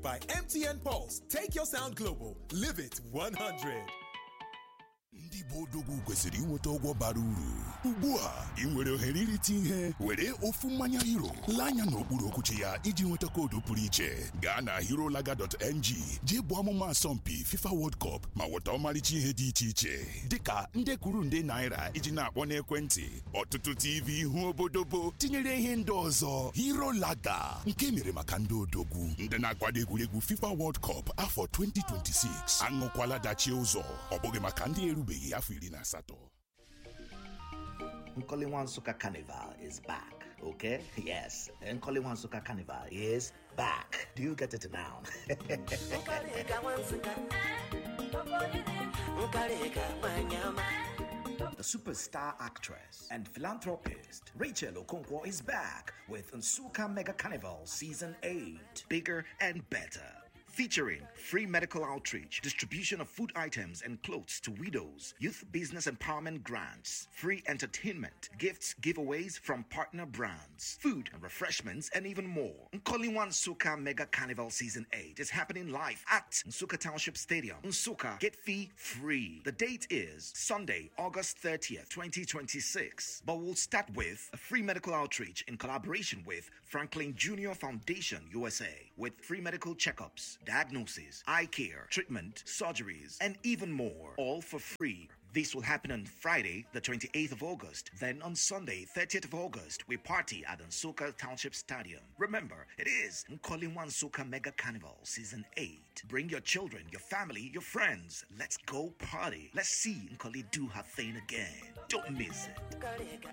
By MTN Pulse, take your sound global. Live it 100. ndị Igbo odogwu kwesịrị inweta ụgwọ bara uru ugbu a ị nwere ohere irite ihe were ofu mmanya hero lee anya n'okpuru okwuchi ya iji nweta koodu pụrụ iche gaa na herolaga.ng jee bụ ọmụma asọmpi FIFA World Cup ma nweta ọmarịcha ihe dị iche iche dịka nde kwuru nde naira iji na-akpọ n'ekwentị ọtụtụ TV ihu obodobo tinyere ihe ndị ọzọ herolaga nke mere maka ndị odogwu ndị na-akwado egwuregwu FIFA World Cup afọ 2026 aṅụkwala dachie ụzọ ọ bụghị maka ndị erubeghị afọ iri na asatọ Nkoliwan Suka Carnival is back, okay? Yes, Nkoliwan Suka Carnival is back. Do you get it now? The superstar actress and philanthropist Rachel Okonkwo is back with Nsuka Mega Carnival Season 8. Bigger and better. Featuring free medical outreach, distribution of food items and clothes to widows, youth business empowerment grants, free entertainment, gifts, giveaways from partner brands, food and refreshments, and even more. Nkoliwan Nsuka Mega Carnival Season 8 is happening live at Nsuka Township Stadium. Nsuka, get fee free. The date is Sunday, August 30th, 2026. But we'll start with a free medical outreach in collaboration with Franklin Junior Foundation USA with free medical checkups, diagnosis, eye care, treatment, surgeries, and even more, all for free. This will happen on Friday, the 28th of August. Then on Sunday, 30th of August, we party at Nsuka Township Stadium. Remember, it is Nkoliwan Nsuka Mega Carnival Season 8. Bring your children, your family, your friends. Let's go party. Let's see Nkoli do her thing again. Don't miss it.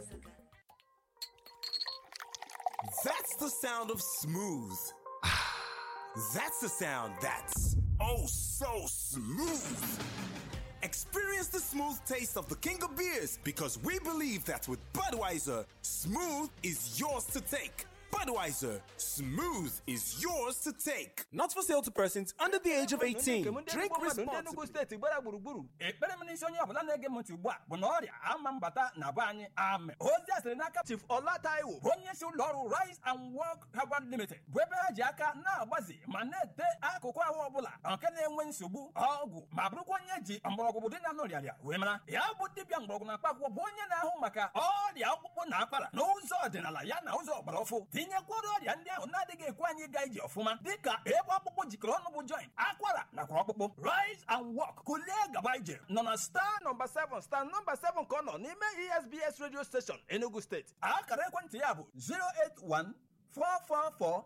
That's the sound of smooth. That's the sound that's oh so smooth. Experience the smooth taste of the king of beers because we believe that with Budweiser, smooth is yours to take. Budweiser, smooth is yours to take. Not for sale to persons under the age of 18. Drink ndị responsibly. Enugu steeti gbara gburugburu ekpere m n'isi onye ọbụla na-ege m ntị ugbu a bụ na ọrịa ama mbata na be anyị ame ozi a sịrị n'aka Chief Ọla Taiwo bụ onye isi ụlọ ọrụ Rise and Work Herbal Limited bụ ebe ha ji aka na-agbazi ma na-ete akụkụ ahụ ọbụla nke na-enwe nsogbu ọgwụ ma bụrụkwa onye ji mgbọrọgwụ dị na nọrịarịa wee mara ya bụ dibịa mgbọrọgwụ na mkpaakwụkwọ bụ onye na-ahụ maka ọrịa ọkpụkpụ na akwara n'ụzọ ọdịnala ya na ụzọ ọgbara ọfụ tinyekwara ọrịa ndị ahụ na-adịghị ekwe anyị ịga ije ọfụma dịka ebe ọkpụkpụ jikọrọ ọnụ bụ joint akwara nakwa ọkpụkpụ rise and walk kulie gaba ije nọ na star nọmba 7 star nọmba 7 ka ọ nọ n'ime esbs radio station enugu steeti akara ekwentị ya bụ 081 444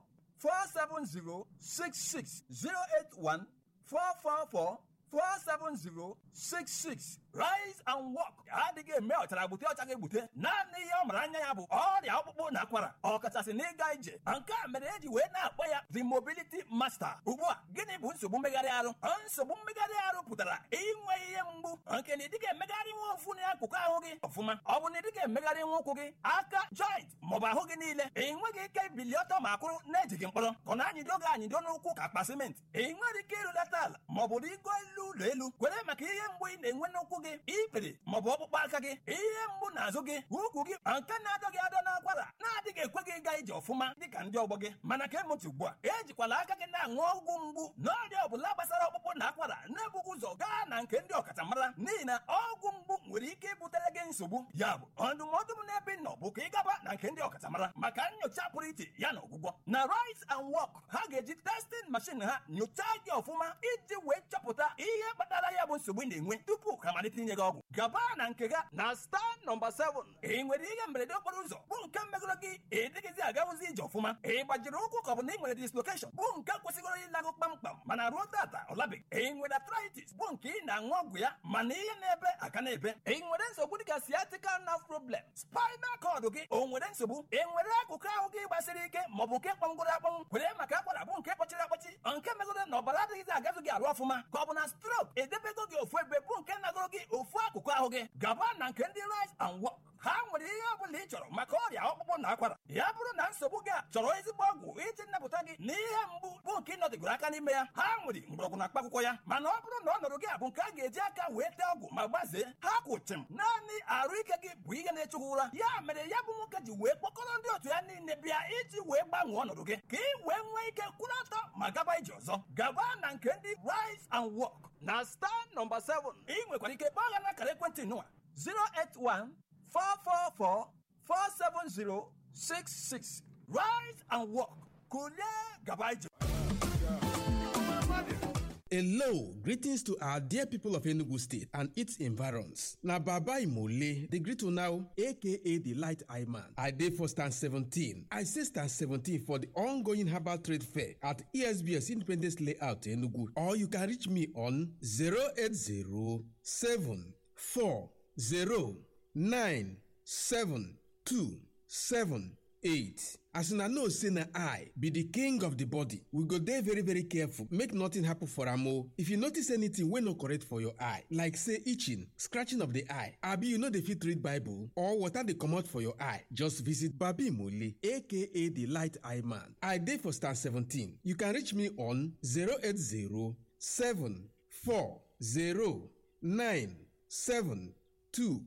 47066 081 444 47066 rise and walk adịghị eme ọchara gbute ọcha ga-egbute naanị ihe ọ mara anya ya bụ ọrịa ọkpụkpụ na akwara ọkachasị n'ịga ije nke a mere eji wee na-akpọ ya the mobility master ugbu a gịnị bụ nsogbu mmegharị arụ nsogbu mmegharị arụ pụtara inwe ihe mgbu nke na ịdịga emegharị nwa ofu n'akụkụ ahụ gị ọfụma ọ bụ na ịdịga emegharị nwa ụkwụ gị aka joint maọbụ ahụ gị niile ị nweghị ike ibili ọtọ ma kwụrụ na-ejighị mkpọrọ ka ọ na-anyịdo gị anyịdo n'ụkwụ ka akpa simenti ị nwere ike ịrụlata ala maọbụ rigo elu ụlọ elu kwere maka ihe mgbu ị na-enwe n'ụkwụ gị ikpere maọbụ ọkpụkpọ aka gị ihe mgbu n'azụ gị ukwu gị nke na-adọ gị adọ n'akwara na-adịghị ekwe gị ịga ije ọfụma dịka ndị ọgbọ gị mana ka emụtụ ugbu a ejikwala aka gị na-aṅụ ọgwụ mgbu n'ọrịa ọbụla gbasara ọkpụkpụ na akwara na-ebughị ụzọ gaa na nke ndị ọkachamara n'ihi na ọgwụ mgbu nwere ike ibutere gị nsogbu ya bụ ndụmọdụ m n'ebe ị nọ bụ ka ị gaba na nke ndị ọkachamara maka nyocha pụrụ iche ya na ọgwụgwọ na rise and walk ha ga-eji testing machine ha nyochaa gị ọfụma iji wee chọpụta ihe kpatara ya bụ nsogbu ị na-enwe tupu ka malite inye gị ọgwụ gaba na nke ga na star nọmba 7 ị nwere ihe mberede okporo ụzọ bụ nke megoro gị ịdịghịzi agawụzi ije ọfụma ị gbajiri ụkwụ ka ọ bụ na ị nwere dislocation bụ nke kwesịgoro ịlagụ kpamkpam mana ruo tata ọ labeghị ị nwere arthritis bụ nke ị na-aṅụ ọgwụ ya mana ihe na-ebe aka na-ebe ị nwere nsogbu dịka sciatica nerve problem spinal cord gị o nwere nsogbu ị nwere akụkụ ahụ gị gbasiri ike maọbụ nke kpọngoro akpọnwụ kwere maka akwara bụ nke kpọchiri akpọchi nke megoro na ọbara adịghịzi agazụ gị arụ ọfụma ka ọ bụ na stroke edebego gị ofu ebe bụ nke nagoro gị ofu akụkụ ahụ gị gaba na nke ndị rise and walk ha nwere ihe ọ bụla ị chọrọ maka ọrịa ọkpụkpụ na akwara ya bụrụ na nsogbu gị a chọrọ ezigbo ọgwụ iji nnapụta gị na ihe mgbu bụ nke ịnọdịgoro aka n'ime ya ha nwere mgbọrọgwụ na mkpaakwụkwọ ya mana ọ bụrụ na ọnọdụ gị a bụ nke a ga-eji aka wee tee ọgwụ ma gbazee ha kwụchim naanị arụ ike gị bụ ihe na-echukwu ụra ya mere ya bụ nwoke ji wee kpọkọrọ ndị otu ya niile bịa iji wee gbanwee ọnọdụ gị ka ị wee nwee ike kwụrụ ọtọ ma gaba ije ọzọ gaba na nke ndị rise and walk na star nọmba 7 ị nwekwara ike kpọọ ha n'akara ekwentị nụwa 081 444 47066 rise and walk kulie gaba ije Hello, greetings to our dear people of Enugu State and its environs. Na Baba Imole, the greet now, aka the Light Eye Man. I dey for stand 17. I say stand 17 for the ongoing herbal trade fair at ESBS Independence Layout Enugu. Or you can reach me on 080 8 as una know say na i be di king of di body we go dey very very careful make nothing happen for am o if you notice anything wey no correct for your eye like say itching scratching of di eye abi you no dey fit read bible or water dey comot for your eye just visit babi mole aka di light eye man i dey for star 17 you can reach me on 080 74 9 7 2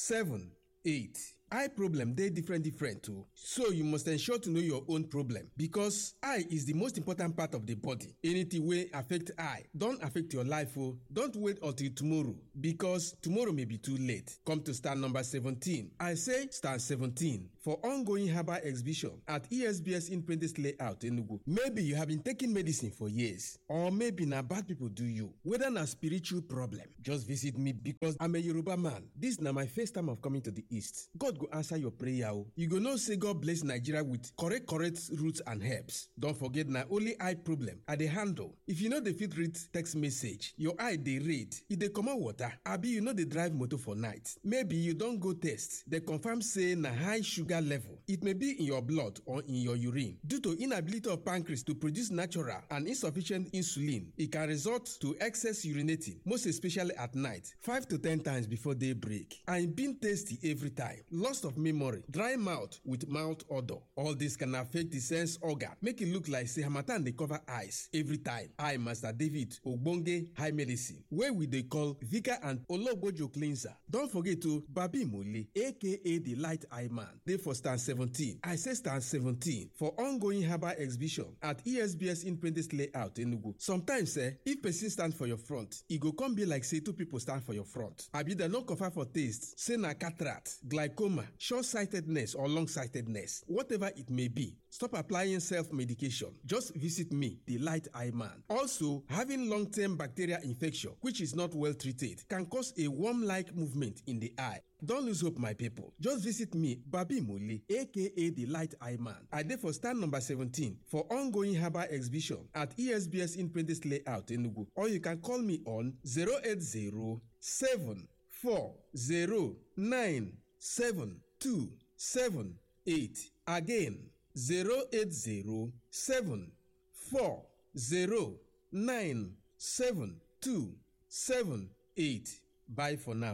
7 8 eye problem dey different different o so you must ensure to know your own problem because eye is the most important part of the body anything wey affect eye don affect your life o don't wait until tomorrow because tomorrow may be too late come to stand number 17 i say stand 17 for ongoing herbal exhibition at esbs independence layout enugu maybe you have been taking medicine for years or maybe na bad people do you whether na spiritual problem just visit me because i'm a yoruba man this na my first time of coming to the east god go answer your prayer o you go know say god bless nigeria with correct correct roots and herbs don forget na only eye problem i dey handle if you no dey fit read text message your eye dey red e dey comot water abi you no dey drive motor for night maybe you don go test dey confirm say na high sugar level it may be in your blood or in your urine due to inability of pancreas to produce natural and insufficient insulin e can result to excess urinating most especially at night five to ten times before day break and e been tasty every time loss of memory dry mouth with mouth odour all this can affect the sense organ make e look like say harmattan dey cover eyes every time i master david ogbonge high medicine wey we dey call vika and ologbojo cleanser don forget o babi mole aka the light eye man dey for stand 17 i say stand 17 for ongoing herbal exhibition at esbs independence layout enugu sometimes eh if person stand for your front e go come be like say two people stand for your front abi dem no confirm for taste say na cataract glaucoma short-sightedness or long-sightedness whatever it may be stop applying self-medication just visit me the light eye man also having long-term bacterial infection which is not well treated can cause a worm-like movement in the eye Don't lose hope, my people. Just visit me, Babi Muli, aka the Light Eye Man. I dey for stand number 17 for ongoing herbal exhibition at ESBS Independence Layout, Enugu. Or you can call me on 080 7278. Again, 080 7278. Bye for now.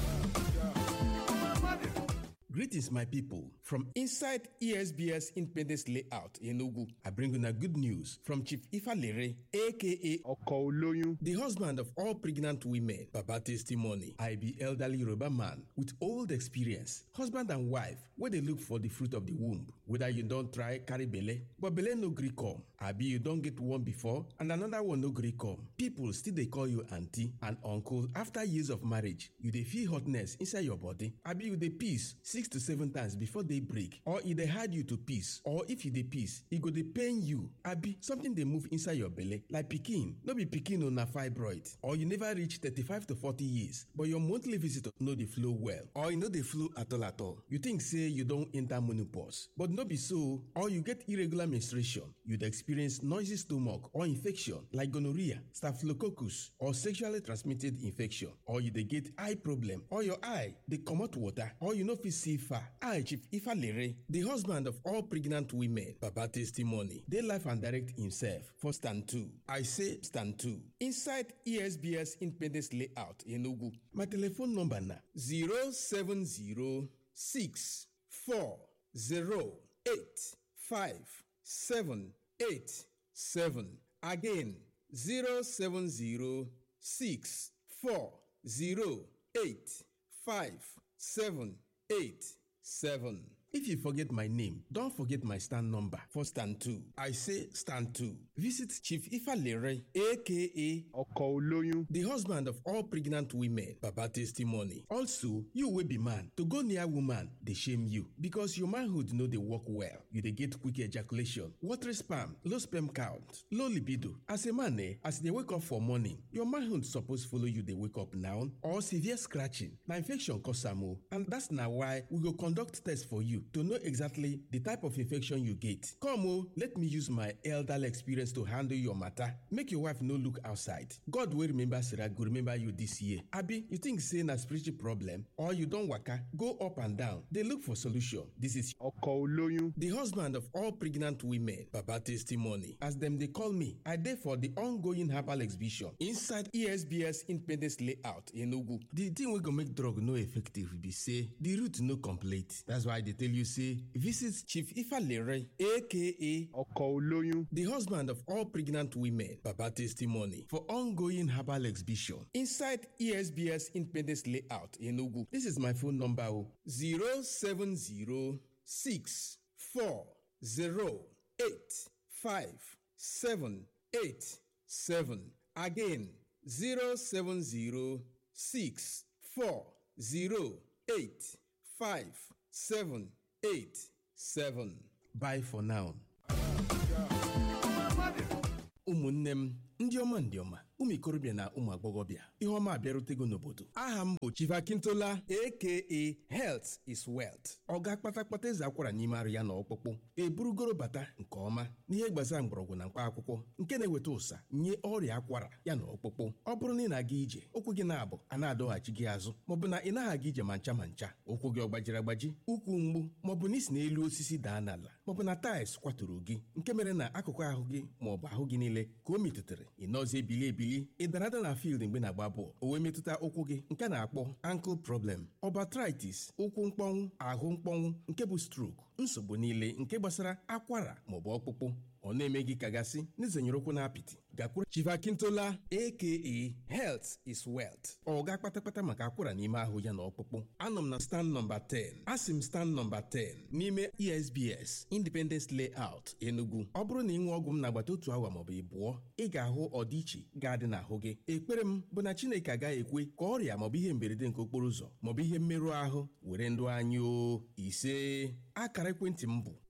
Greetings, my people. From inside ESBS Independence Layout in Ogu, I bring you a good news from Chief Ifa Lere, aka ọkọ olóyún the husband of all pregnant women. Baba testimony. I be elderly Yoruba man with old experience. Husband and wife, where they look for the fruit of the womb. Whether you don't try carry belle, but belle no gree come. Abi you don't get one before and another one no gree come. People still they call you auntie and uncle after years of marriage. You dey feel hotness inside your body. Abi you dey piss six to seven times before day break. Or e dey hard you to piss. Or if you dey piss, e go dey pain you. Abi something dey move inside your belle like pikin. No be pikin o na fibroid. Or you never reach thirty-five to forty years but your monthly visitor no dey flow well. Or e no dey flow at all at all. You think say you don enter menopause but no be so. Or you get irregular menstruation. You dey experience noisy stomach or infection like gonorrhea, staphylococcus or sexually transmitted infection. Or you dey get eye problem or your eye dey comot water or you no fit see far. I Chief Ifalere, the husband of all pregnant women, Baba testimony, dey life and direct himself for stand two. I say stand two. Inside ESBS Independence Layout Enugu. My telephone number na 070 six four zero eight five seven eight seven again zero seven zero six four zero eight five seven eight seven. If you forget my name, don't forget my stand number for stand two. I say stand two. Visit Chief Ifalere, aka ọkọ̀ olóyún the husband of all pregnant women baba testimony also you wey be man to go near woman dey shame you because your manhood no dey work well you dey get quick ejaculation watery sperm low sperm count low libido as a man eh as you dey wake up for morning your manhood suppose follow you dey wake up now or severe scratching na infection cause am o and that's na why we go conduct test for you to know exactly the type of infection you get come o let me use my elderly experience to handle your matter make your wife no look outside god wey remember sarah go remember you this year abi you think say na spiritual problem or you don waka go up and down dey look for solution this is ọkọ̀ olóyún the husband of all pregnant women baba testimony as dem dey call me i dey for the ongoing herbal exhibition inside esbs independence layout enugu the thing wey go make drug no effective be say the root no complete that's why i dey tell you say visit chief ifalere aka ọkọ̀ olóyún the husband of all pregnant women, Baba Testimony, for ongoing herbal exhibition inside ESBS Independence Layout in Ogu. This is my phone number 07064085787. Again, 07064085787. Bye for now. ụmụnne m ndị ọma ndị ọma ụmụ ikorobịa na ụmụ agbọghọbịa ihe ọma abịarutego n'obodo aha m bụ chivakintola aka health is wealth ọ ga-akpata kpata eze akwara n'ime arụ ya na ọkpụkpụ eburugoro bata nke ọma n'ihe gbasara mgbọrọgwụ na mkpa akwụkwọ nke na-eweta ụsa nye ọrịa akwara ya na ọkpụkpụ ọ bụrụ na ị na-aga ije ụkwụ gị na-abụ a na-adọghachi gị azụ maọbụ na ị naghị aga ije ma ncha ma ncha ụkwụ gị ọ gbajiri agbaji ụkwụ mgbu maọbụ na isi n'elu osisi daa n'ala maọbụ na taịls kwaturu gị nke mere na akụkụ ahụ gị maọbụ ahụ gị niile ka o metụtara ị nọzi ebili ebili ị dara ada na field mgbe na-agba bọọlụ o wee metụta ụkwụ gị nke a na-akpọ ankle problem ọbatritis ụkwụ mkpọnwụ ahụ mkpọnwụ nke bụ stroke nsogbu niile nke gbasara akwara maọbụ ọkpụkpụ ọ na-eme gị kagasị n'izenyere ụkwụ na apịtị gakwuru chivakintola aka health is wealth ọ ga kpatakpata maka akwara n'ime ahụ ya na ọkpụkpụ anọ m na stand nọmba 10 asị m stand nọmba 10 n'ime esbs independence layout enugu ọ bụrụ na ị nwee ọgwụ m n'agbata otu awa maọbụ ịbụọ ị ga-ahụ ọdịiche ga-adị n'ahụ gị ekpere m bụ na chineke agaghị ekwe ka ọrịa maọbụ ihe mberede nke okporo ụzọ maọbụ ihe mmerụ ahụ were ndụ anyị o ise akara ekwentị m bụ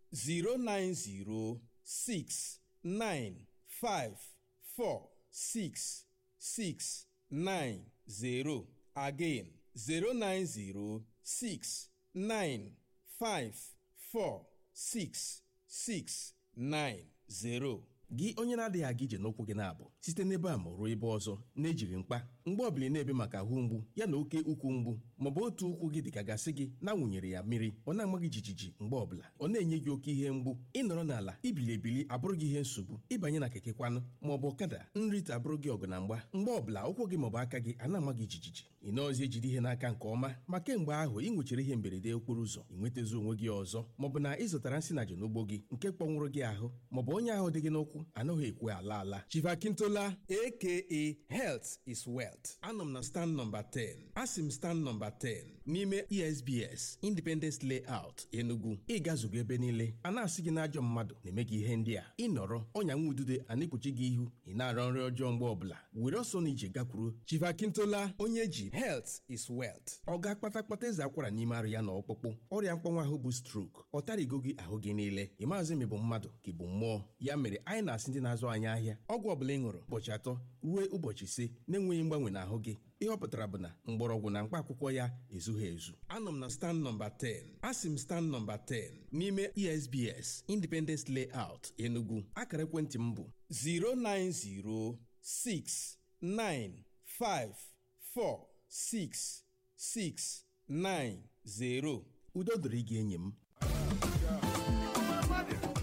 090 six nine five four six six nine zero again zero nine zero six nine five four six six nine zero. gị onye na-adịghị aga ije n'ụkwụ gị na-abụ site n'ebe a ma ruo ebe ọzọ na-ejighị mkpa mgbe ọbụla na-ebe maka ahụ mgbu ya na oke ukwu mgbu maọbụ otu ụkwụ gị dịka gasị gị na-awụnyere ya mmiri ọ na-ama gị jijiji mgbe ọbụla ọ na-enye gị oke ihe mgbu ịnọrọ n'ala ibili ebili abụrụ gị ihe nsogbu ịbanye na keke kwanụ maọbụ ọkada nrite abụrụ gị ọgụ na mgba mgbe ọbụla ụkwụ gị maọbụ aka gị a na-ama gị jijiji ị nọọzi ejide ihe n'aka nke ọma ma kemgbe ahụ ị nwechara ihe mberede okporo ụzọ ị nwetazi onwe gị ọzọ maọbụ na ị zụtara nsị na n'ugbo gị nke kpọnwụrụ gị ahụ maọbụ onye ahụ dị gị n'ụkwụ anaghị ekwe ala ala chivakintola aka health is wealth anọ m na stand nọmba 10 asị m stand nọmba 10 n'ime esbs independence layout enugu ịgazugo ebe niile a na-asị gị n'ajọ mmadụ na-eme gị ihe ndị a ịnọrọ ọnya nwa udude a na-ekpuchi gị ihu ị na-arọ nri ọjọọ mgbe ọbụla were ọsọ na ije gakwuru chivakintola onye ji health is wealth ọ ga-akpata kpata eze akwara n'ime arụ ya na ọkpụkpụ ọrịa mkpọnwụ ahụ bụ strok ọ tarigo gị ahụ gị niile ị maazị ma ị bụ mmadụ ka ị bụ mmụọ ya mere anyị na-asị ndị na-azụ anyị ahịa ọgwụ ọbụla ị ṅụrụ ụbọchị atọ ruo ụbọchị ise na-enweghị mgbanwe n'ahụ gị ihe ọ pụtara bụ na mgbọrọgwụ na mkpa akwụkwọ ya ezughị ezu anọ m na stand nọmba 10 asị m stand nọmba 10 n'ime esbs independence layout enugu akara ekwentị m bụ 09069546690 udo dịrị gị enyi m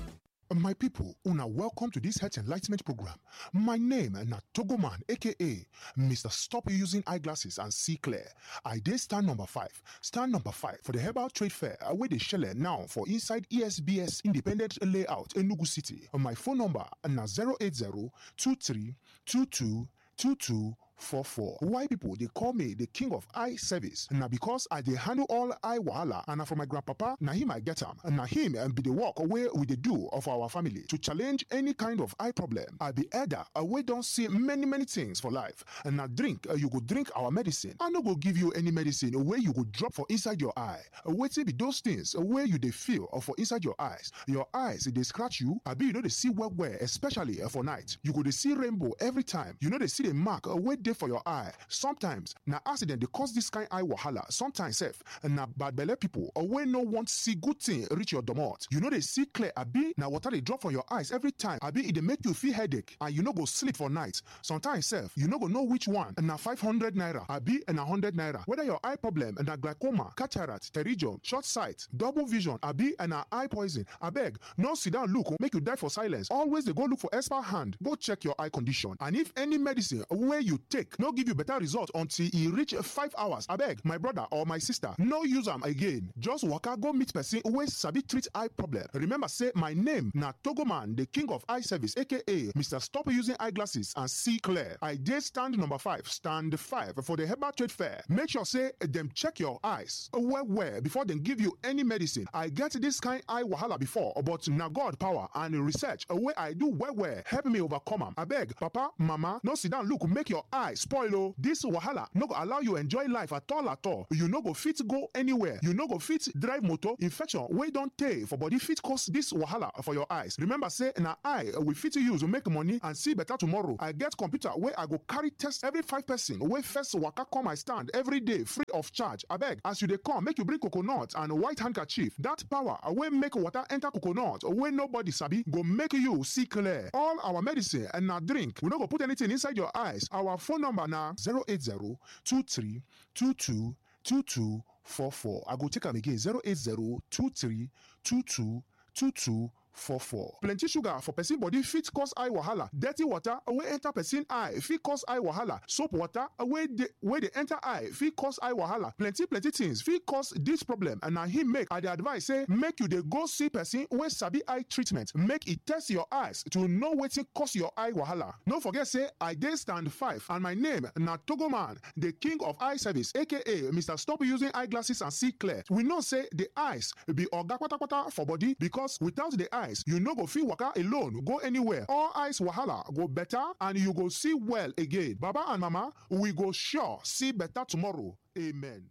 My people, una welcome to this health enlightenment program. My name na Togoman, aka Mr. Stop Using Eyeglasses and See Clear. I dey stand number five. Stand number five for the Herbal Trade Fair wey dey shele now for inside ESBS Independent Layout, Enugu City. My phone number na 080 23 22 22 44. Why people they call me the king of eye service? Now because I dey handle all eye wahala and na from my grandpapa, na him I get am. Na him and be the work away with the do of our family to challenge any kind of eye problem. I be elder, we don't see many many things for life. And now drink, uh, you go drink our medicine. I no go give you any medicine where you go drop for inside your eye. Waiting be those things where you they feel or for inside your eyes. Your eyes they scratch you. I be you know they see well well, especially uh, for night. You go they see rainbow every time. You know they see the mark uh, where dey for your eye sometimes na accident dey cause this kind eye wahala sometimes sef na bad belle people or wey no want see good thing reach your domot you no dey see clear abi na water dey drop from your eyes every time abi e dey make you feel headache and you no go sleep for night sometimes sef you no go know which one na five hundred naira abi na hundred naira whether your eye problem na glaucoma cataract pterygium short sight double vision abi na eye poison abeg no sit down look make you die for silence always dey go look for expert hand go check your eye condition and if any medicine wey you take no give you better result until e reach five hours abeg my brother or my sister no use am again just waka go meet person wey sabi treat eye problem remember say my name na togoman the king of eye service aka mr stop using eyeglasses and see clear i dey stand number five stand five for the herbal trade fair make sure say dem check your eyes well well before dem give you any medicine i get this kind eye wahala before but na god power and research wey i do well well help me overcome am abeg papa mama no sit down look make your eye spoil o this wahala no go allow you enjoy life at all at all you no go fit go anywhere you no go fit drive motor infection wey don tey for body fit cause this wahala for your eyes remember say na eye we fit use make money and see better tomorrow i get computer wey i go carry test every five person wey first waka come my stand every day free of charge abeg as you dey come make you bring coconut and white handkerchief that power wey make water enter coconut wey nobody sabi go make you see clear all our medicine and na drink we no go put anything inside your eyes our phone number na 080 23 22 22 44 i go take am again 080 23 22 22 44. plenty sugar for person body fit cause eye wahala dirty water wey enter person eye fit cause eye wahala soap water wey dey wey dey enter eye fit cause eye wahala plenty plenty things fit cause dis problem and na him make i dey advise say make you dey go see person wey sabi eye treatment make e test your eyes to know wetin cause your eye wahala no forget say i dey stand five and my name na togoman the king of eye service aka mr stop using eyeglasses and see clear we know say the eyes be oga kpatakpata for body because without the eyes you no go fit waka alone go anywhere all eyes wahala go better and you go see well again baba and mama we go sure see better tomorrow amen.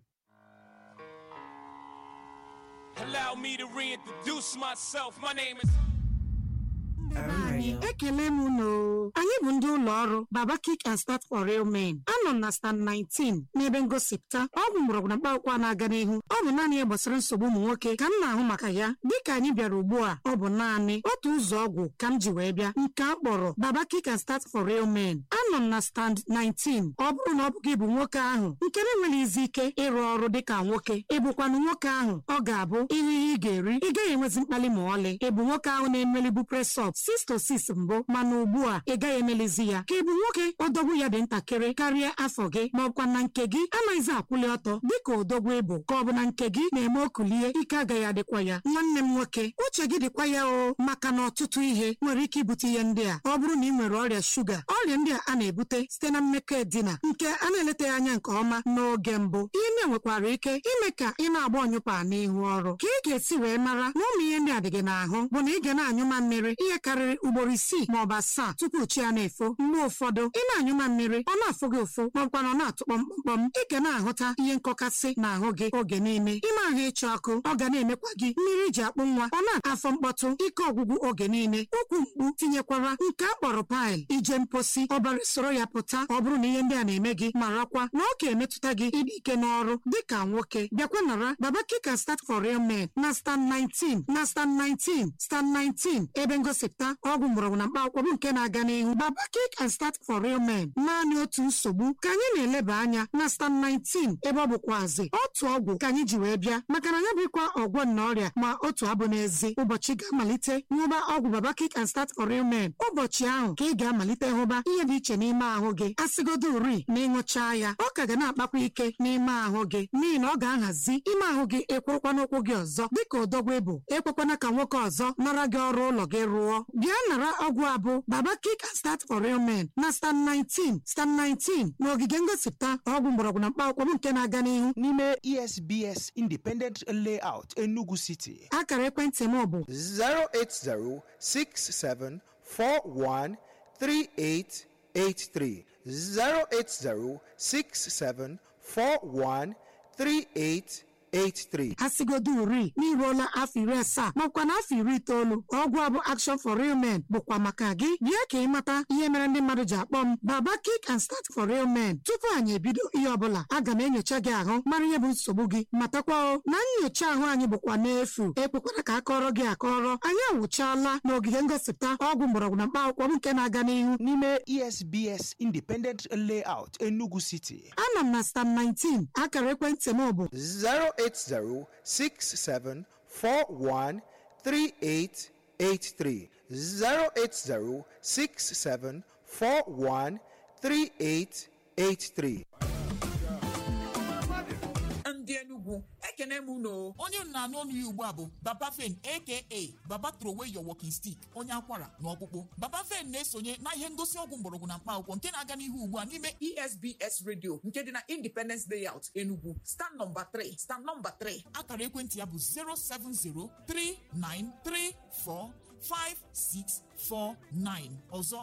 Allow me to reintroduce myself. My name is. anyị ekele m unu anyị bụ ndị ụlọ ọrụ baba kick and start for real men anọ m na stand 19 n'ebe ngosipụta ọgwụ mgbọrọgwụ na mkpaakwụkwọ na-aga n'ihu ọ bụ naanị ihe gbasara nsogbu ụmụ nwoke ka m na-ahụ maka ya dịka anyị bịara ugbu a ọ bụ naanị otu ụzọ ọgwụ ka m ji wee bịa nke a kpọrọ baba kick and start for real men anọ m na stand 19 ọ bụrụ na ọ bụ gị bụ nwoke ahụ nke na-enweghị izi ike ịrụ ọrụ dịka nwoke ịbụkwanụ nwoke ahụ ọ ga-abụ ihe ihe ị ga-eri ị gaghị enwezi mkpali ma ọlị ị bụ nwoke ahụ na-emelibu presọp sis to sis mbụ mana ugbu a ị gaghị emelizi ya ka ị bụ nwoke odogwu ya dị ntakịrị karịa afọ gị ma ọkwa na nke gị anaghịzi akwụli ọtọ dịka odogwu ịbụ ka ọ bụ na nke gị na-eme okulie ike agaghị adịkwa ya nwanne m nwoke uche gị dịkwa ya o maka na ọtụtụ ihe nwere ike ibute ihe ndị a ọ bụrụ na ị nwere ọrịa shuga ọrịa ndị a a na-ebute site na mmekọ edina nke a na-eletaghị anya nke ọma n'oge mbụ ihe ndị a nwekwara ike ime ka ị na-agba ọnyụpa n'ihu ọrụ ka ị ga-esi wee mara na ụmụ ihe ndị a dị gị n'ahụ bụ na ị ga na-anyụma mmiri ihe karịrị ugboro isii ma ọ bụ asaa tupu chi ya na-efo mgbe ụfọdụ ị na-anyụma mmiri ọ na-afụ gị ụfụ ma ọbụkwa na ọ na-atụ kpọmkpọm ị ga na-ahụta ihe nkọkasị n'ahụ gị oge niile ime ahụ ịchọ ọkụ ọ ga na-emekwa gị mmiri ji akpụ nwa ọ na-afọ mkpọtụ ike ọgwụgwụ oge niile ụkwụ mkpu tinyekwara nke a kpọrọ paịl ije mposi ọbara soro ya pụta ọ bụrụ na ihe ndị a na-eme gị marakwa na ọ ga-emetụta gị ịdị ike n'ọrụ dịka nwoke bịakwa nara baba kika start for real men na stand 19 na stand 19 stand 19 ebe ngosipụta ọgwụ ọgwụ mgbọrọgwụ na mkpa akwụkwọ bụ nke na-aga n'ihu baba kick and start for real men naanị otu nsogbu ka anyị na-eleba anya na stan 19 ebe ọ bụkwazi otu ọgwụ ka anyị ji wee bịa maka na ya bụkwa ọgwọ na ọrịa ma otu abụ n'ezi ụbọchị ga-amalite nhụba ọgwụ baba kick and start for real men ụbọchị ahụ ka ị ga-amalite hụba ihe dị iche n'ime ahụ gị asịgodo uri na ịṅụchaa ya ọ ka ga na-akpakwa ike n'ime ahụ gị n'ihi na ọ ga-ahazi ime ahụ gị ekwurukwa n'ụkwụ gị ọzọ dịka odogwu ịbụ ekwekwana ka nwoke ọzọ nara gị ọrụ ụlọ gị rụọ bịa nara ọgwụ abụ baba kick and start for real men na stan 19 stan 19 na ogige ngosipụta ọgwụ mgbọrọgwụ na mkpa akwụkwọ bụ nke na-aga n'ihu n'ime esbs independent layout enugu city akara ekwentị m bụ 08067413883 08067413883 asigodo uri n'iruola afọ iri asaa makwa na afọ iri itoolu ọgwụ a bụ action for real men bụkwa maka gị bịa ka ị mata ihe mere ndị mmadụ ji akpọ m baba kick and start for real men tupu anyị ebido ihe ọbụla aga m enyocha gị ahụ mara ihe bụ nsogbu gị matakwa o na nyocha ahụ anyị bụkwa n'efu ekwekwara ka a kọrọ gị akọrọ anyị awụchaala n'ogige ngosipụta ọgwụ mgbọrọgwụ na mkpa akwụkwọ bụ nke na-aga n'ihu n'ime esbs independent layout enugu city anọ m na stan 19 akara ekwentị m bụ 08067413883 08067413883 ndị enugwu ekene m unu onye na-anụ ọnụ ya ugbu a bụ baba fen aka baba trowey your walking stick onye akwara na ọkpụkpụ baba fen na-esonye na ihe ngosi ọgwụ mgbọrọgwụ na mkpa akwụkwọ nke na-aga n'ihu ugbu a n'ime esbs radio nke dị na independence layout enugwu stand nọmba 3 stand nọmba 3 akara ekwentị ya bụ 07039345649 ọzọ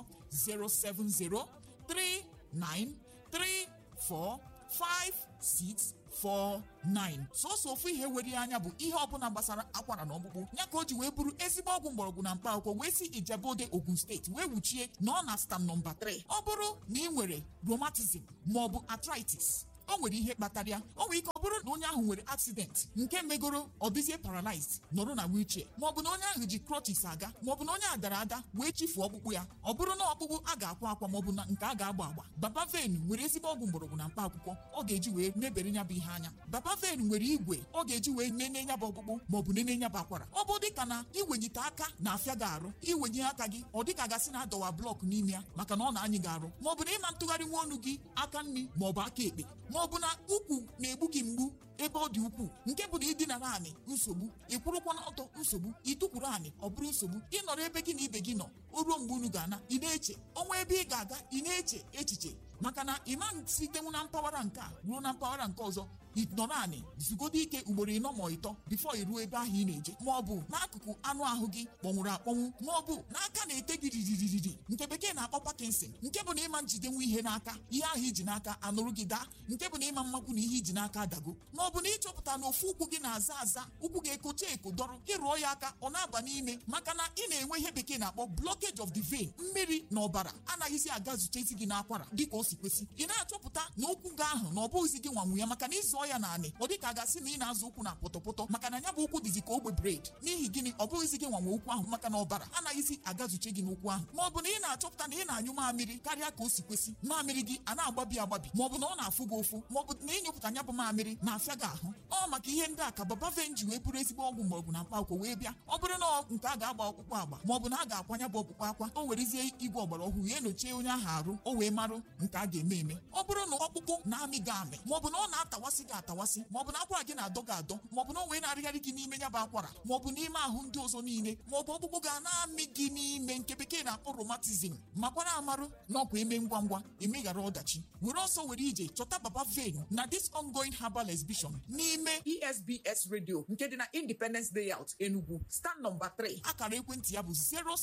07039345649 sọsọ ofu ihe were ya anya bụ ihe ọbụla gbasara akwara na ọkpụkpụ ya ka o ji wee bụrụ ezigbo ọgwụ mgbọrọgwụ na mkpa akwụkwọ wee si ijebode ogun steeti wee wuchie na ọ na stam nọmba 3 ọ bụrụ na ị nwere rheumatism maọbụ arthritis o nwere ihe kpatara ya o nwere ike ọ bụrụ na onye ahụ nwere accident nke megoro ọ dịzie paralyzed nọrọ na wheelchair maọbụ na onye ahụ ji crutches aga maọbụ na onye a dara ada wee chifuo ọkpụkpụ ya ọ bụrụ na ọkpụkpụ a ga-akwa akwa maọbụ na nke a ga-agba agba baba ven nwere ezigbo ọgwụ mgbọrọgwụ na mkpa akwụkwọ ọ ga-eji wee mebere ya bụ ihe anya baba ven nwere igwe ọ ga-eji wee nene ya bụ ọkpụkpụ maọbụ nene ya bụ akwara ọ bụ dịka na iwenyite aka na-afịa gị arụ iwenye aka gị ọ dịka gasị na adọwa blọk n'ime ya maka na ọ na-anyị gị arụ maọbụ na ịma ntụgharị nwa ọnụ gị aka nri maọbụ aka ekpe maọbụ na ukwu na-egbu gị mgbu ebe ọ dị ukwuu nke bụ na ịdinara anị nsogbu ịkwụrụkwa n'ọtọ nsogbu ịtụkwuru anị ọ bụrụ nsogbu ịnọrọ ebe gị na ibe gị nọ o ruo mgbe unu ga-ana ị na-eche ọnwa ebe ị ga-aga ị na-eche echiche maka na ịma sitenwu na mpaghara nke a ruo na mpaghara nke ọzọ ịnọrọ anị zugodo ike ugboro ịnọ ma ịtọ bifo iruo ebe ahụ ị na-eje ma ọ bụ n'akụkụ anụ ahụ gị kpọnwụrụ akpọnwụ ma ọ bụ n'aka na-ete gị riririri nke bekee na-akpọ Parkinson nke bụ na ịma njidenwu ihe n'aka ihe ahụ iji n'aka anụrụ gị daa nke bụ na ịma mmakwu na ihe iji n'aka adago ma ọ bụ na ịchọpụta na ofu ụkwụ gị na-aza aza ụkwụ gị ekocha eko dọrọ ịrụọ ya aka ọ na-aba n'ime maka na ị na-enwe ihe bekee na-akpọ blockage of the vein mmiri na ọbara anaghịzi aga zutezi gị n'akwara dịka o si kwesị ị na-achọpụta na ụkwụ gị ahụ na ọ bụghịzi gị nwanwu ya maka na ịzụọ ya naanị ọ dịka a gasị na ị na-azụ ụkwụ na pọtọpọtọ maka na ya bụ ụkwụ dịzi ka ogbe bred n'ihi gịnị ọ bụghịzi gị nwanwe ụkwụ ahụ maka na ọbara anaghịzi agazuche gị n'ụkwụ ahụ ma ọ bụ na ị na-achọpụta na ị na-anyụ mamịrị karịa ka o si kwesị mamịrị gị a na-agbabi agbabi ma ọ bụ na ọ na-afụ gị ụfụ ma ọ bụ na ịnyụpụta nya bụ mamịrị na-afịa gị ahụ ọ maka ihe ndị a ka baba ven ji wee bụrụ ezigbo ọgwụ mgbọrọgwụ na mkpa akwụkwọ wee bịa ọ bụrụ na nke a ga-agba ọkpụkpụ agba ma ọ bụ na a ga-akwanya bụ ọkpụkpụ akwa o werezie igwe ọgbara ọhụrụ ya enyochie onye ahụ arụ o wee marụ nke a ga-eme eme ọ bụrụ na ọkpụkpụ na-amị gị amị ma ọ bụ na ọ na-atawasị gị atawasị ma ọ bụ na akwara gị na-adọ gị adọ ma ọ bụ na o wee na-arịgharị gị n'ime ya bụ akwara ma ọ bụ n'ime ahụ ndị ọzọ niile ma ọ bụ ọkpụkpụ ga na-amị gị n'ime nke bekee na-akpọ romatizm makwara amarụ na ọkwa eme ngwa ngwa emeghara ọdachi were ọsọ were ije chọta baba ven na this ongoing herbal exhibition n'ime esbs radio nke dị na independence layout enugu stand nọmba 3 akara ekwentị ya bụ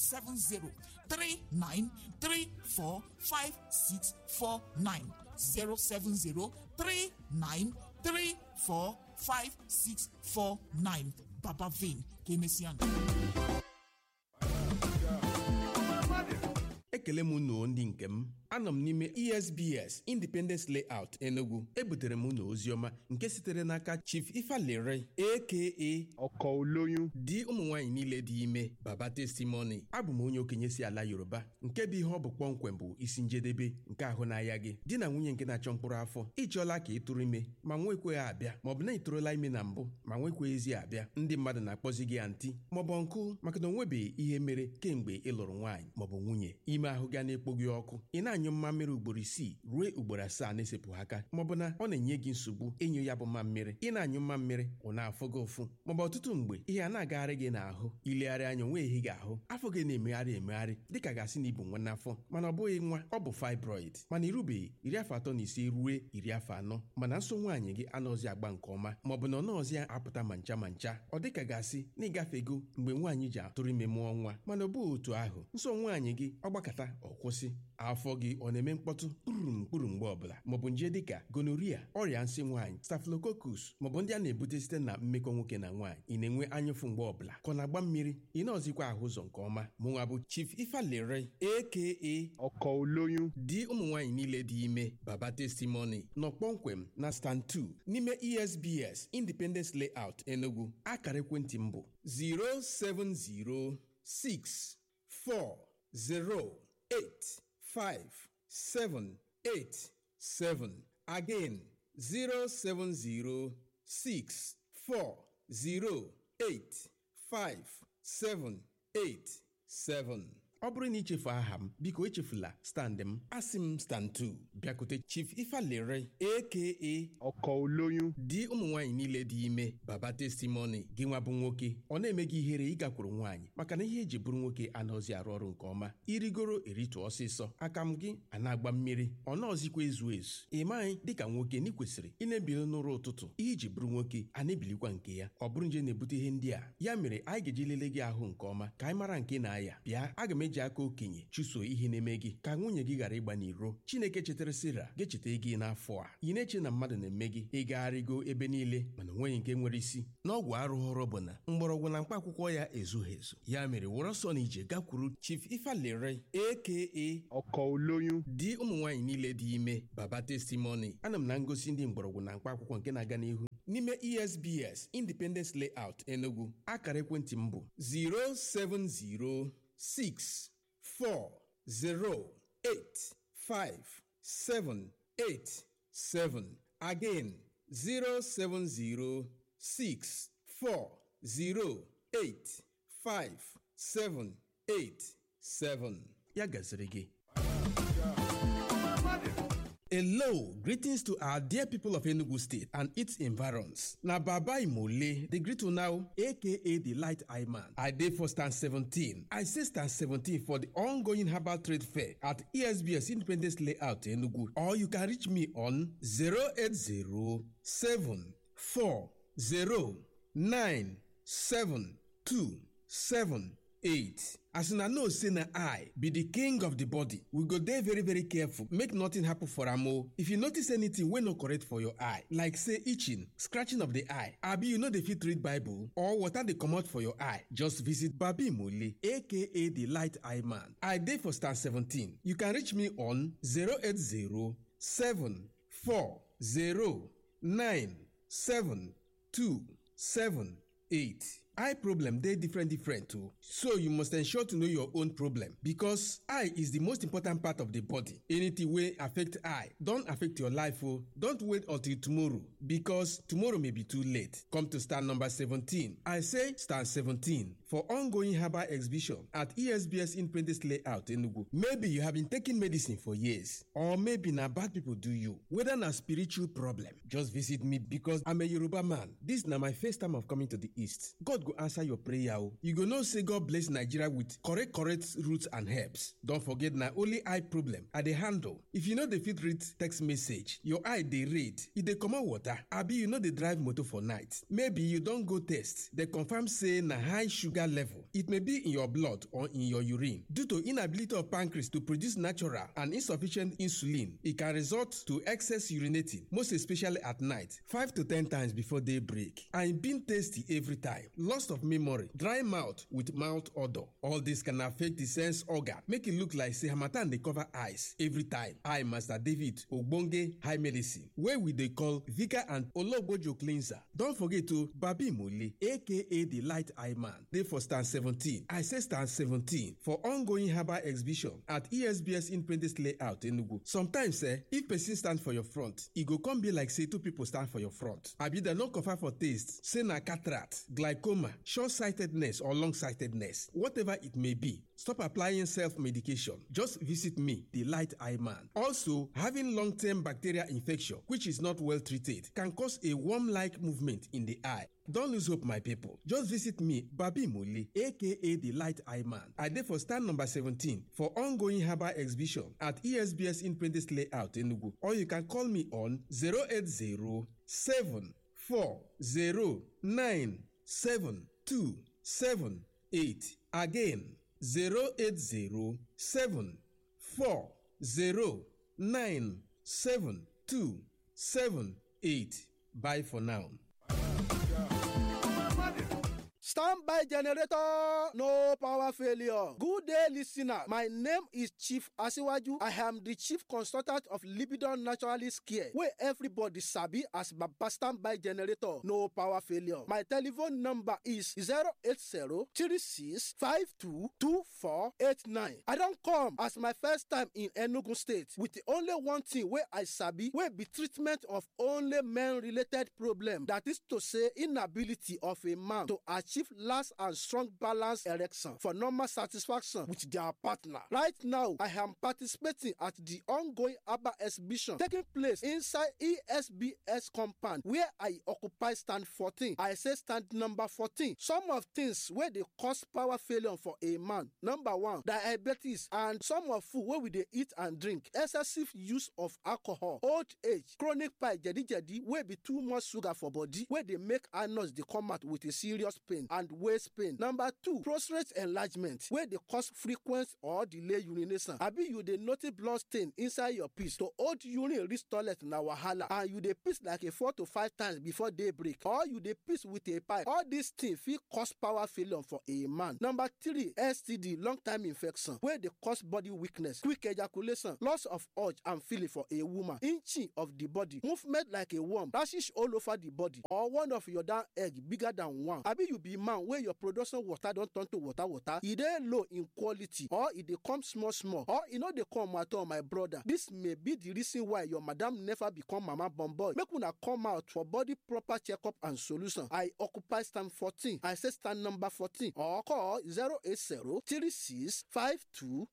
07039345649 07039345649 baba ven ka emesịa ndụ ekele m unu ndị nke m anọ m n'ime esbs independence layout enugu ebutere m unu oziọma nke sitere n'aka chief ifalere aka ọkọ olóyún di ụmụ nwaanyị niile dị ime baba testimony abụ m onye okenye si ala yoruba nke bụ ihe ọ bụ kpọmkwem bụ isi njedebe nke ahụ n'ahịa gị di na nwunye nke na-achọ mkpụrụ afọ ịchọọla ka ị tụrụ ime ma nwekweghị abịa maọbụ na ị tụrụla ime na mbụ ma nwekweghịzi abịa ndị mmadụ na-akpọzi gị antị maọbụ nkụ maka na onwebeghị ihe mere kemgbe ị lụrụ nwaanyị maọbụ nwunye ime ahụ ga na-ekpo gị ọkụ ị na-anyụ mmammiri ugboro isii ruo ugboro asaa na-esepụ aka maọbụ na ọ na-enye gị nsogbu ịnyụ ya bụ mmammiri ị na-anyụ mmammiri ọ na-afụ gị ụfụ maọbụ ọtụtụ mgbe ihe a na-agagharị gị n'ahụ ilegharị anya onwe ehi gị ahụ afọ gị na-emegharị emegharị dịka gasị na ibu nwa n'afọ mana ọ bụghị nwa ọ bụ fibroid mana irubeghị iri afọ atọ na ise ruo iri afọ anọ mana nso nwaanyị gị anọzi agba nke ọma maọbụ na ọ nọọzi apụta ma ncha ma ncha ọ dịka gasị na ịgafego mgbe nwaanyị ji atụrụ ime mụọ nwa mana ọ bụghị otu ahụ nso nwaanyị gị ọ gbakọta ọ kwụsị afọ gị ọ na-eme mkpọtụ kpurum kpuru mgbe ọbụla maọbụ nje dịka gonoria ọrịa nsị nwaanyị staphylococcus maọbụ ndị a na-ebute site na mmekọ nwoke na nwaanyị ị na-enwe anyụfụ mgbe ọbụla ka ọ na-agba mmiri ị na-ọzikwa ahụ ụzọ nke ọma mụnwa bụ chief ifalere aka ọkọ olóyún di ụmụ nwaanyị niile dị ime baba testimony nọ kpọmkwem na stand 2 n'ime esbs independence layout enugu akara ekwentị m bụ 07064085787 again 07064085787 ọ bụrụ na ichefu aha m biko echefula stand m asị m stand 2 bịakute chief ifalere aka ọkọ olóyún di ụmụ nwaanyị niile dị ime baba testimony gị nwa bụ nwoke ọ na-eme gị ihere ịgakwuru nwaanyị maka na ihe eji bụrụ nwoke anọzi arụ ọrụ nke ọma irigoro eritụ ọsịsọ aka m gị a na-agba mmiri ọ nọọzikwa ezu ezu ị maghị dịka nwoke na ị kwesịrị ị na-ebili n'ụra ụtụtụ ihe iji bụrụ nwoke a na-ebilikwa nke ya ọ bụrụ nje na-ebute ihe ndị a ya mere anyị ga-eji lelee gị ahụ nke ọma ka anyị mara nke na-aya bịa aga m eji aka okenye chụso ihe na-eme gị ka nwunye gị ghara ịgba n'iro chineke chetara sira ga-echeta gị n'afọ a ị na-eche na mmadụ na-eme gị ịgagharịgo ebe niile mana onweghị nke nwere isi n'ọgwụ arụghọrọ bụ na mgbọrọgwụ na mkpa akwụkwọ ya ezughị ezu ya mere wụrụ ọsọ na ije gakwuru chief ifalere aka ọkọ olóyún di ụmụ nwaanyị niile dị ime baba testimony ana m na ngosi ndị mgbọrọgwụ na mkpa akwụkwọ nke na-aga n'ihu n'ime esbs independence layout enugu akara ekwentị m bụ 070 6 4 0 8 5 7 8 7 again 070 6 4 0 8 5 7 8 7 ya gaziri gị Hello, greetings to our dear people of Enugu State and its environs. Na Baba Imole, the greet now, aka the Light Eye Man. I dey for stand 17. I say stand 17 for the ongoing herbal trade fair at ESBS Independence Layout Enugu. Or you can reach me on 080 8 as una know say na eye be the king of the body we go dey very very careful make nothing happen for am o if you notice anything wey no correct for your eye like say itching scratching of the eye abi you no dey fit read bible or water dey comot for your eye just visit babi mole aka the light eye man i dey for star 17 you can reach me on 080 7 4 0 9 7 2 7 8 eye problem dey different different o so you must ensure to know your own problem because eye is the most important part of the body anything wey affect eye don affect your life o don't wait until tomorrow because tomorrow may be too late come to stand number 17 i say stand 17 for ongoing herbal exhibition at esbs independence layout enugu maybe you have been taking medicine for years or maybe na bad people do you whether na spiritual problem just visit me because i'm a yoruba man this na my first time of coming to the east god go answer your prayer o you go know say god bless nigeria with correct correct roots and herbs don forget na only eye problem i dey handle if you no dey fit read text message your eye dey red e dey comot water abi you no dey drive motor for night maybe you don go test dem confirm say na high sugar level it may be in your blood or in your urine due to inability of pancreas to produce natural and insufficient insulin e can result to excess urinating most especially at night five to ten times before day break and e been tasty every time loss of memory, dry mouth with mouth odor. All this can affect the sense organ, make it look like say harmattan dey cover eyes every time. I, Master David Ogbonge High Medicine, wey we dey call Vika and Ologbojo Cleanser. Don forget to Babi Mole, aka the Light Eye Man, dey for stand 17. I say stand 17 for ongoing herbal exhibition at ESBS Independence Layout Enugu. Sometimes eh, if person stand for your front, e go come be like say two people stand for your front. Abi dem no confirm for taste, say na cataract, glaucoma, short-sightedness or long-sightedness, whatever it may be. Stop applying self-medication. Just visit me, the Light Eye Man. Also, having long-term bacterial infection, which is not well treated, can cause a worm-like movement in the eye. Don't lose hope, my people. Just visit me, Babi Muli, aka the Light Eye Man. I dey for stand number 17 for ongoing herbal exhibition at ESBS Independence Layout Enugu. Or you can call me on 080 7278. Again, 080 7278. Bye for now. Standby generator, no power failure. Good day, listener. My name is Chief Asiwaju. I am the chief consultant of Libidon Naturalist Care, where everybody sabi as Baba Standby generator, no power failure. My telephone number is 080-3652-2489. I don't come as my first time in Enugu State with the only one thing where I sabi, where be treatment of only men-related problem. That is to say, inability of a man to achieve last and strong balance erection for normal satisfaction with their partner. Right now, I am participating at the ongoing ABBA exhibition taking place inside ESBS compound where I occupy stand 14. I say stand number 14. Some of things where they cause power failure for a man. Number one, diabetes and some of food where we dey eat and drink. Excessive use of alcohol, old age, chronic pie, jedi jedi wey be too much sugar for body wey dey make anus dey come out with a serious pain and waist pain. Number two, prostate enlargement wey dey cause frequent or delay urination. Abi you dey notice blood stain inside your piss to hold urine reach toilet na wahala and you dey piss like a four to five times before day break or you dey piss with a pipe. All these things fit cause power failure for a man. Number three, STD long time infection wey dey cause body weakness, quick ejaculation, loss of urge and feeling for a woman, inching of the body, movement like a worm, rashes all over the body or one of your down egg bigger than one. Abi you be man wey your production water don turn to water water, e dey low in quality or e dey come small small or e no dey come at all my brother. This may be the reason why your madam never become mama born boy. Make una come out for body proper checkup and solution. I occupy stand 14. I say stand number 14 or call 080 36 52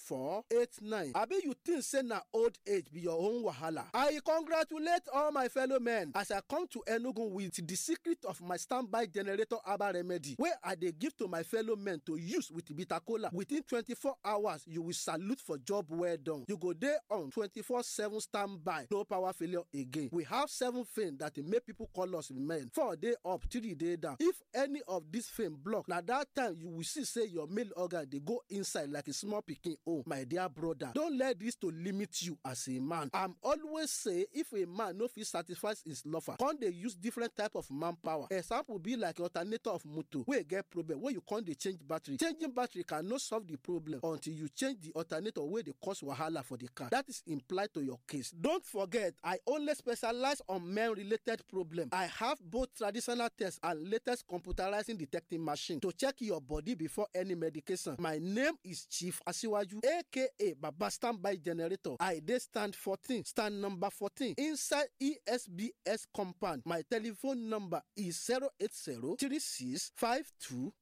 2489. Abi you think say na old age be your own wahala? I congratulate all my fellow men as I come to Enugu with the secret of my standby generator herbal remedy wey I dey give to my fellow men to use with bitter kola. Within 24 hours, you will salute for job well done. You go dey on 24/7 standby, no power failure again. We have seven things that dey make people call us men. Four day up, three day down. If any of these things block, na that time you will see say your male organ dey go inside like a small pikin own. My dear brother, don't let this to limit you as a man. I'm always say if a man no fit satisfy his lover, come dey use different type of manpower. Example be like alternator of motor wey get problem wey you come dey change battery. Changing battery cannot solve the problem until you change the alternator wey dey cause wahala for the car. That is implied to your case. Don't forget, I only specialize on men related problem. I have both traditional tests and latest computerizing detecting machine to check your body before any medication. My name is Chief Asiwaju, aka Baba Standby Generator. I dey stand 14, stand number 14 inside ESBS compound. My telephone number is 080 36 52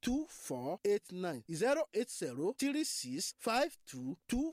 2489. 080 36 52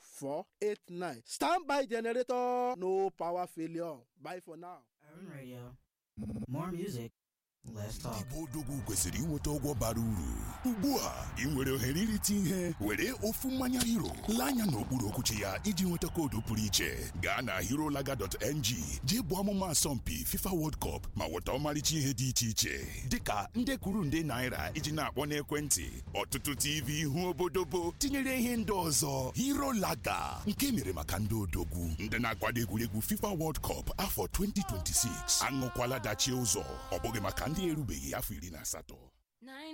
2489. Standby Generator, no power failure. Bye for now. Urban Radio. More music, less talk. Igbo odogwu kwesịrị inweta ọgwọ bara uru ugbu a ị nwere ohere irite ihe were ofu mmanya hero lee anya n'okpuru okwuchi ya iji nweta koodu pụrụ iche gaa na herolaga.ng jee bụ ọmụma asọmpi fifa world cup ma nweta ọmarịcha ihe dị iche iche dịka nde kwuru nde naira iji na-akpọ n'ekwentị ọtụtụ tv ihu obodobo tinyere ihe ndị ọzọ herolaga nke mere maka ndị odogwu ndị na-akwado egwuregwu fifa world cup afọ 2026 aṅụkwala dachie ụzọ ọ bụghị maka ndị erubeghị afọ iri na asatọ